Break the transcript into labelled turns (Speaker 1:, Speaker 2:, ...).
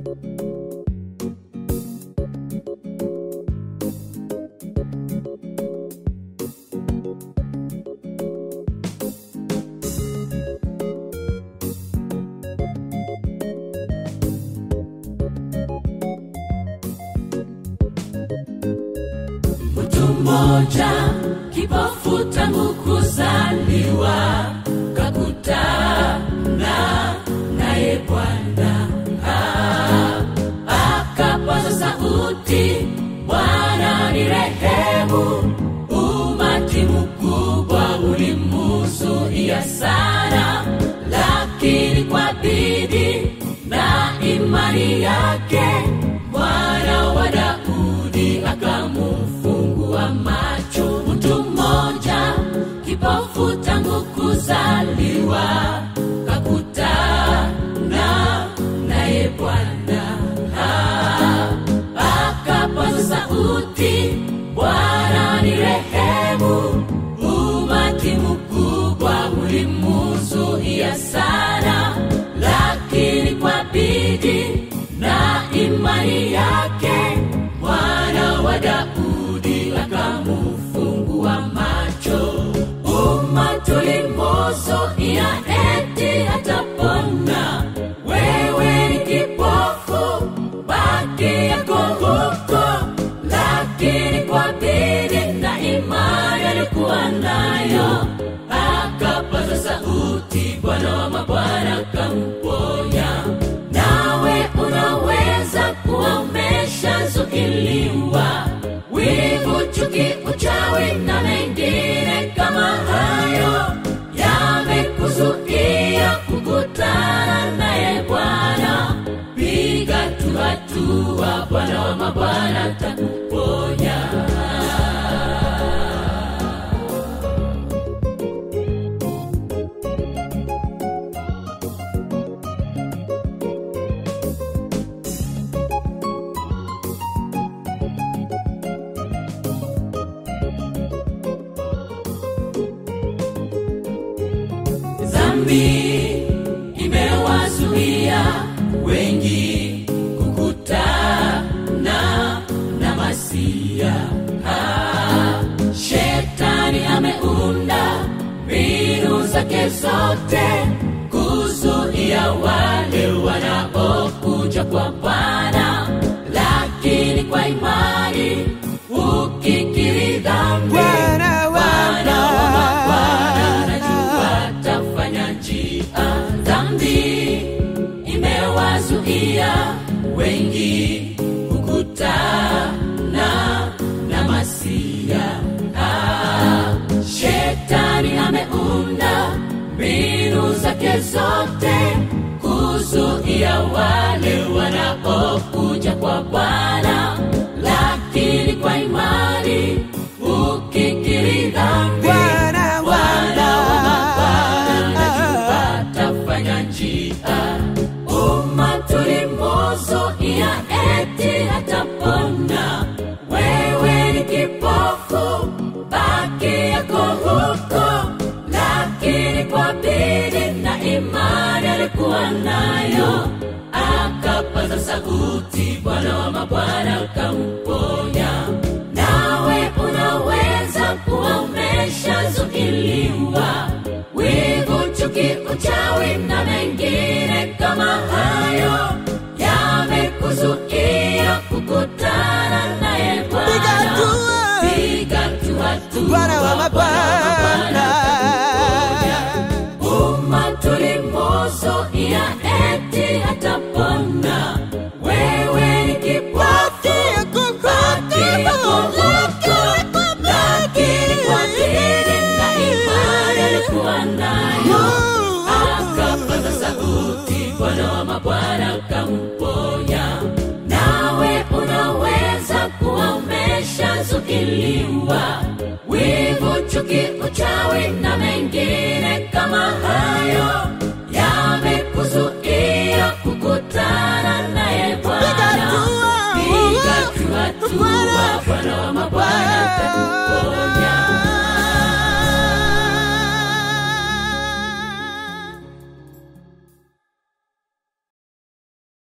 Speaker 1: mtu mmoja kipofu tangu kuzaliwa kakutana naye bwana Ah, akapaza sauti bwana ni rehemu umati mkubwa ulimuzuia sana lakini kwa bidii na imani yake mwana wa daudi akamufungua macho mtu mmoja kipofu tangu kuzaliwa kakutana naye bwana Ah, akapaza sauti bwana ni rehemu umati mkubwa ulimuzuia sana lakini kwa bidii na imani yake mwana wa daudi akamufungua macho umatulimozuia eti hatapona wewe ni kipofu baki yako huko lakini kwa bidii na imani alikuwa nayo akapaza sauti bwana wa mabwana kamponya nawe unaweza kuwa umeshazuiliwa wivu chuki uchawi na mengine kama hayo yamekuzuia kukutana naye bwana piga tu hatua bwana wa mabwana takuponya dhambi imewazuia wengi kukutana na masia Ah, shetani ameunda mbinu zake zote kuzuia wale wanaokuja kwa bwana lakini kwa imani ukikiri dhambi
Speaker 2: Bwana wa
Speaker 1: Bwana wa mabwana
Speaker 2: Bwana.
Speaker 1: najua tafanya njia dhambi imewazuia wengi kukutana na masia ah, shetani ameunda mbinu zake zote kuzuia wale wanaokuja kwa bwana lakini kwa imani ukikiri dhambi
Speaker 2: Bwana wa
Speaker 1: Bwana wa mabwana najua tafanya njia umatulimozuia eti hatapona wewe ni kipofu baki yako huko lakini kwa bidii na imani alikuwa nayo akapaza sauti bwana wa mabwana akamponya nawe unaweza kuwa umeshazuiliwa wivu chuki uchawi na mengine kama hayo yamekuzuia kukutana naye
Speaker 2: Piga
Speaker 1: bwana
Speaker 2: hatua.
Speaker 1: piga tu hatua
Speaker 2: Bwana wa mabwana.
Speaker 1: umatulimozuia eti hatapona wewe ni kipofu baki yako huko lakini kwa bidii na imani alikuwa nayo akapaza sauti bwana wa mabwana akamponya nawe unaweza kuwa umeshazuiliwa wivu chuki uchawi na mengine kama hayo yamekuzuia